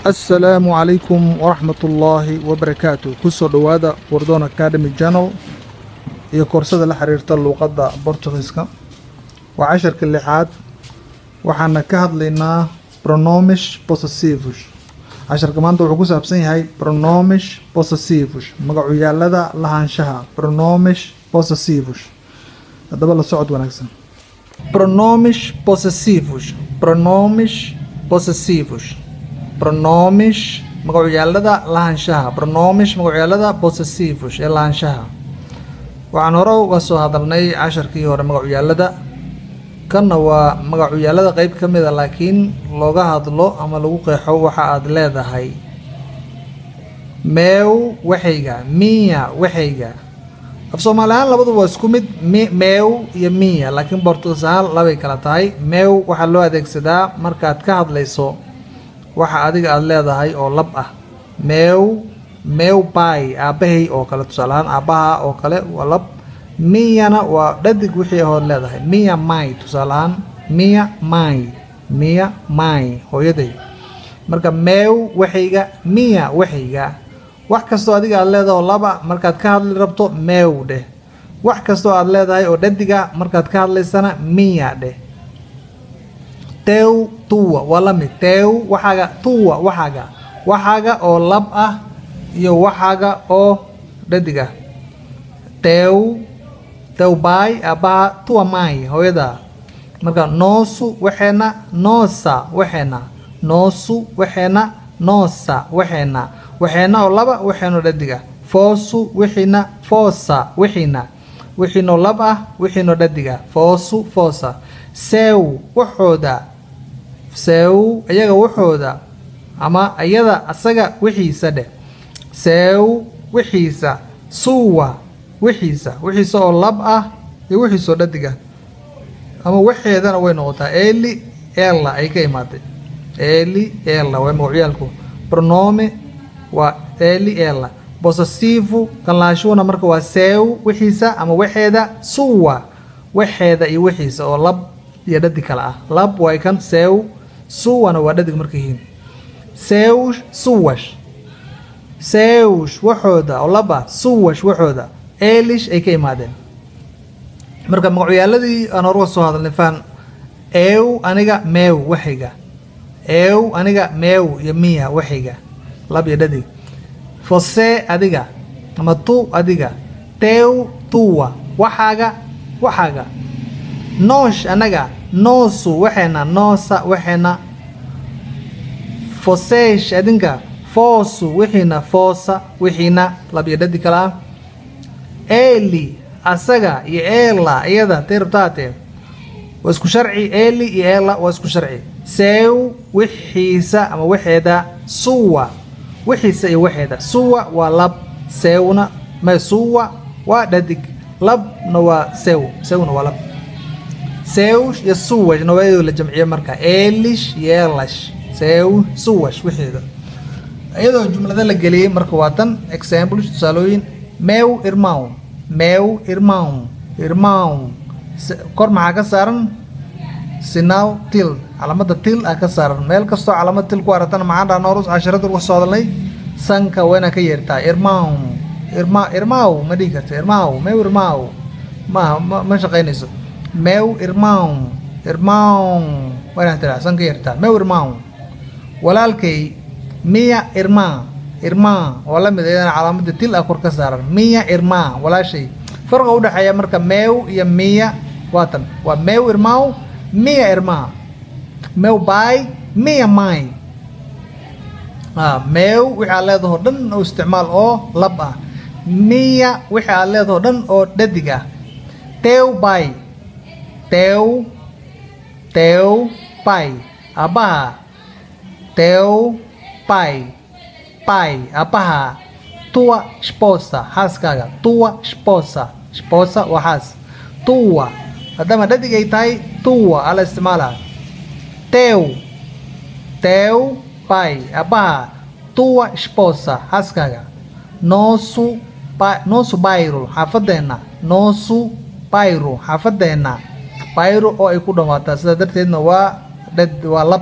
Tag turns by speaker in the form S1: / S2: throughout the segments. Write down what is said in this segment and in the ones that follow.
S1: assalaamu calaykum waraxmatullaahi wabarakaatu kusoo dhowaada wardoon academy channel iyo koorsada la xiriirta luuqadda bortugiiska waa casharka lixaad waxaana ka hadlaynaa pronomish possessivus casharka maanta wuxuu ku saabsan yahay pronomish possessivus magacuyaalada lahaanshaha pronomish possessivus haddaba la socod wanaagsan pronomish possessivus pronomish possessivus pronomish magacuyaalada lahaanshaha pronomish magacuyaalada possessivus ee lahaanshaha waxaan hore uga soo hadalnay casharkii hore magacuyaalada kanna waa magacuyaalada qeyb ka mid a laakiin looga hadlo ama lagu qeexo waxa aad leedahay meew waxayga miya waxayga af soomaali ahaan labaduba waa isku mid meew iyo miya laakiin bortugiis ahaan labay kala tahay meew waxaa loo adeegsadaa markaad ka hadlayso waxa adiga aada leedahay oo lab ah meew meew bay aabbahay oo kale tusaale ahaan aabbaha oo kale waa lab miyana waa dhadig wixii ahood leedahay miya may tusaale ahaan miya may miya may hooyaday marka meew waxayga miya waxayga wax kastoo adiga aada leedahay oo laba markaad ka hadli rabto meew dheh wax kastoo aada leedahay oo dhadiga markaad ka hadlaysana miya dheh tew tuwa waa la mid tew waxaaga tuwa waxaaga waxaaga oo lab ah iyo waxaaga oo dhadig ah tew tew baay aabbaha tuwa maay hooyada marka noosu waxeena noosa waxeena noosu waxeena noosa waxeena waxeena oo laba waxeenoo dhadig ah foosu wixiina foosa wixiina wixiinoo lab ah wixiinoo dhadig ah foosu foosa sew waxooda sew iyaga waxooda ama iyada asaga wixiisa dheh sew wixiisa suwa wixiisa wixiisa oo lab ah iyo wixiisoo dhadig ah ama waxeedana way noqotaa eli ela ay ka imaatay eli ela waa magacyaalku pronome waa eli ela possessivu kanlaashuhuna marka waa sew wixiisa ama waxeeda suwa waxeeda iyo wixiisa oo lab iyo dhadig kale ah lab waa kan sew suwana waa dhadig marka yihiin sewsh suwash sewsh waxooda oo laba suwash waxooda elish ay ka imaadeen marka magacuyaaladii aan horuga soo hadalnay faan eew aniga meew waxayga eew aniga meew iyo miya waxayga lab iyo dhadig fosee adiga ama tu adiga tew tuwa waxaaga waxaaga noosh anaga noosu waxeena noosa waxeena foseesh adinka foosu wixiina foosa wixiina labiyo dhadi kale ah eli asaga iyo eela iyada tirabtaate waa isku sharci eli iyo eela waa isku sharci sew wixiisa ama waxeeda suwa wixiisa iyo waxeeda suwa waa lab sewna ma suwa waa dhadig labna waa sew sewna waa lab sewsh iyo suwash nawaayado la jamciye marka elish iyo elash sew suwash wixeeda iyadoo jumlada la geliyey marka waa tan example tusaalooyin meew irmaw meew irmaw irmaw kor maxaa ka saaran sinaw til calaamada til ah ka saaran meel kastoo calaamad til ku aragtana maxaan dhaha noorus casharada uga soo hadalnay sanka waa inaa ka yeertaa irmaw irma irmaw ma dhihi karta irmaw meew irmaw ma ma shaqaynayso meew irmaw irmaw waa inaa tiraa san ka yeertaa meew irmaw walaalkay miya irmaa irmaa waa la mid iyadana calaamada til ah kor ka saaran miya irmaa walaashay farqa udhexeeya marka meew iyo miya waa tan waa meew irmaaw miya irmaa meew baay miya maay meew wixii aad leedahoo dhan oo isticmaal oo lab ah miya wixii aad leedahoo dhan oo dhadig ah tew baay tew tew bay aabbaha tew pai pai aabbaha tua esposa xaaskaaga tua esposa esposa waa xaas tua maadaama dhadig ay tahay tua ala isticmaala tew tew pai aabbaha tua esposa xaaskaaga noosu noosu bairo xaafadeenna noosu bairo xaafadeenna bairo oo ay ku dhamaataa sidaa darteedna waa dhad waa lab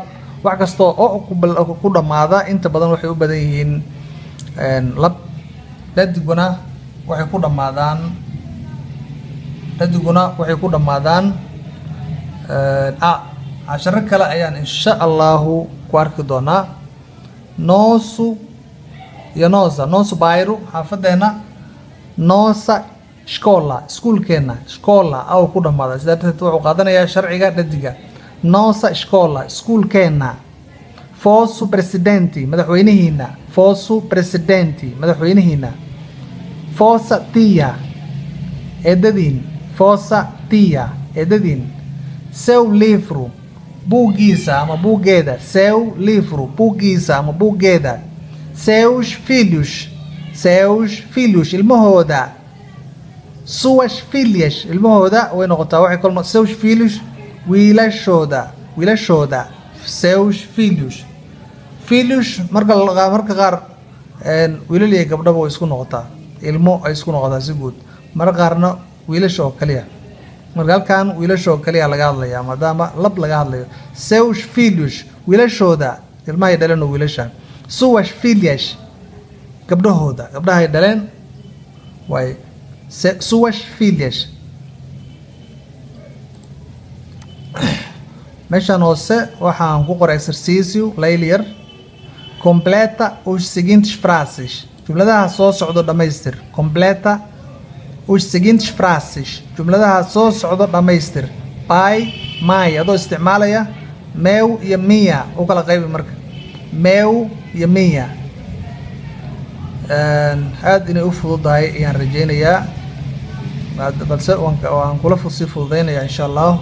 S1: wax kastoo oo ku bal- ku dhammaada inta badan waxay u badan yihiin een, lab dhadiguna waxay ku dhammaadaan dhadiguna waxay ku dhammaadaan een, a casharo kale ayaan insha allahu ku arki doonaa noosu iyo noosa noosu bayru xaafadeena noosa shkola iskuulkeena shkola aw ku dhamaada sidaa darteed wuxuu qaadanayaa sharciga dhadiga noosa shkola iskuulkeena fosu presidenti madaxweynihiina fosu presidenti madaxweynihiina fosa tia eedadiin fosa tia eedadiin seu livro buuggiisa ama buuggeeda seu livro buuggiisa ama buuggeeda seus filhos seus filhos ilmahooda suas filhas ilmahooda way noqotaa waxay kol seus filhos wiilashooda wiilashooda seus filhos filhos marka la- marka qaar een, wiilal iyo gabdhaba way isku noqotaa ilmo ay isku noqotaa si guud marka qaarna wiilasha oo kaliya marka halkan wiilasha oo kaliya laga hadlaya maadaama lab laga hadlayo seus filhos wiilashooda ilmahay dhaleen oo wiilasha suas filhas gabdhahooda gabdhahay dhaleen waay se- suas filhas meeshan hoose waxaan ku qoray exercício laylyar completa os seguintes frases jumladaha soo socdo dhammaystir completa os seguintes frases jumladaha soo socdo dhammaystir pai mai adoo isticmaalaya meu iyo mia u kala qaybi marka meu iyo mia Een, aad inay u fududahay ayaan rajeynayaa Baad- balse waan ka- waan kula fu- sii fududeynayaa insha allah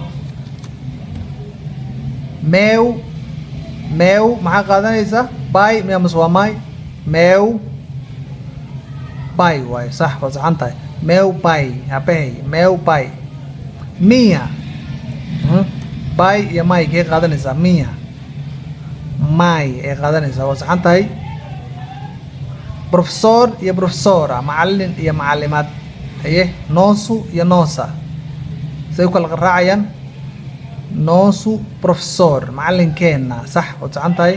S1: meu meu maxaa qaadanaysa bai miya mase waa mai meu bai waaye sax waa saxan tahay meu pai aabbahay meu pai minha Mhm. bai iyo mai kee qaadanaysaa minha mai ay qaadanaysaa waa saxan tahay professor iyo professora macalin iyo macalimaad haye noosu iyo noosa say u kala raacayaan noosu professor macalinkeena sax waad saxan tahay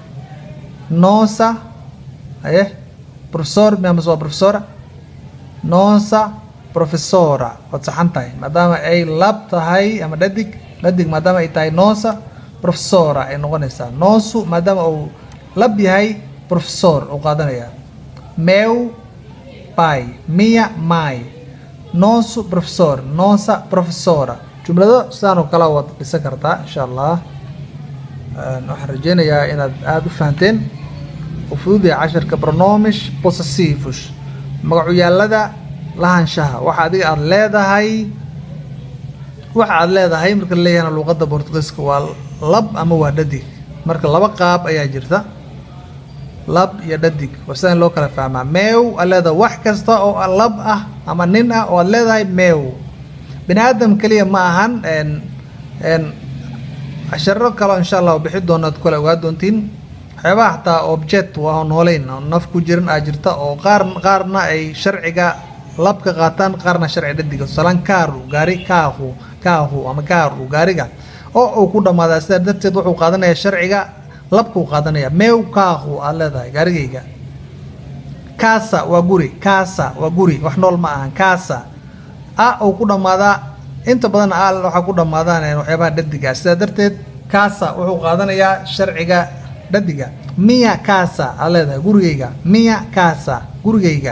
S1: noosa haye professor miya mase waa professora noosa professora waad saxan tahay maadaama ay lab tahay ama dhadig dhadig maadaama ay tahay noosa professora ay noqonaysaa noosu maadaama uu lab yahay professor uu qaadanaya meu pai minha mãe nosso professor nossa professora jumlado sidaan oo kale waad dhisan kartaa insha allah Een, waxaan rajeynayaa inaad aada u fahanteen u fududahay casharka pronomis possessivos magacyaalada lahaanshaha waxa adiga aada leedahay waxa aada leedahay marka la leeyahana luuqadda bortugiiska waa lab ama waa dhadig marka laba qaab ayaa jirta lab iyo dhadig waa sida in loo kala fahmaa meew aad leedahay wax kasta oo lab ah ama nin ah oo aad leedahay meew bini aadam keliya ma ahan een een casharo kale insha allah oo bixi doona ad kale ogaa doontiin waxyaabaha xataa object waa oo nooleyn oo naf ku jirin aa jirta oo qaar qaarna ay sharciga labka qaataan qaarna sharci dhadiga tusalaan kaaru gaari kaahu kaahu ama kaaru gaariga oo uu ku dhammaadaa sidaa darteed wuxuu qaadanayaa sharciga labkuu qaadanaya meew kaahu aad leedahay gaarigayga kaasa waa guri kaasa waa guri wax nool ma ahan kaasa a uu ku dhammaadaa inta badan a waxaa ku dhammaadaan een waxyaabaha dhadiga sidaa darteed kaasa wuxuu qaadanayaa sharciga dhadiga miya kaasa aad leedahay gurigayga miya kaasa gurigayga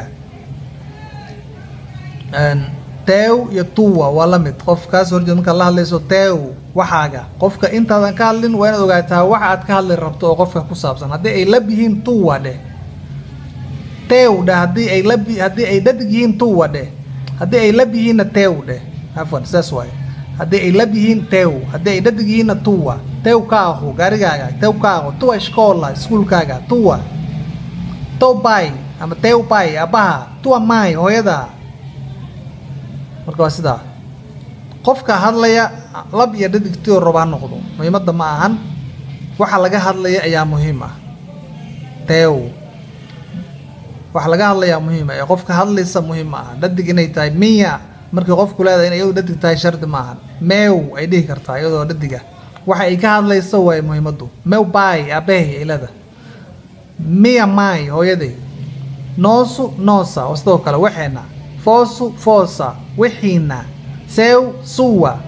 S1: Een, teew iyo tuwa waa la mid qof kaas horjeed markaad la hadlayso teew waxaaga qofka intaadan ka hadlin waa inaad ogaataa waxa aad ka hadli rabto oo qofka ku saabsan haddii ay lab yihiin tuwa dheh teew dheh haddii ay lab haddii ay dhadig yihiin tuwa dheh haddii ay lab yihiinna teew dheh afwan saas waaye haddii ay lab yihiin teew haddii ay dhadig yihiinna tuwa teew kaahu gaarigaaga teew kaahu tuwa ishkoola iskuulkaaga tuwa tow bay ama teew bay aabbaha tuwa maay hooyada marka waa sidaa qofka hadlaya lab iyo dhadigtioo raba ha noqdo muhiimadda ma ahan waxa laga hadlaya ayaa muhiim ah teew waxa laga hadlayaa muhiim ah ee qofka hadlaysa muhiim ma aha dhadig inay tahay miya markii qofku leedahay in iyadu dhadig tahay shardi ma ahan meew ay dhihi kartaa iyadoo dhadiga waxa ay ka hadlayso waa muhiimadu meu pai aabbahay ilada minha mãe hooyaday nosso nossa oo sidoo kale waxeena fosso fossa wixiina seu sua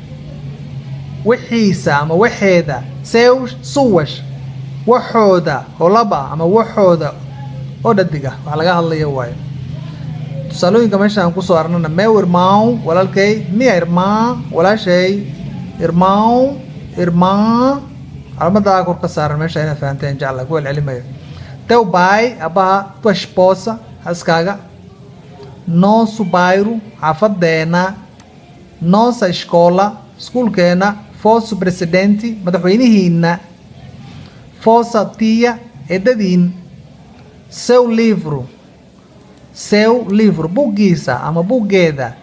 S1: wixiisa ama waxeeda seus suwas waxooda oo lab ah ama waxooda oo dhadig ah wax laga hadlaya waayo tusaalooyinka meesha aan kusoo arnana meu irmão walaalkay minha irmã walaashay irmão irmã calamadaa kor ka saaran meesha inaad fahanteen jecla ku celcelimayo teu pai abaha tua esposa xaaskaaga nosso bairro xaafadeena nossa escola iskuulkeena fosso presidente madaxweynihiina fossa tia eedadiin seu livro seu livro buggiisa ama buggeeda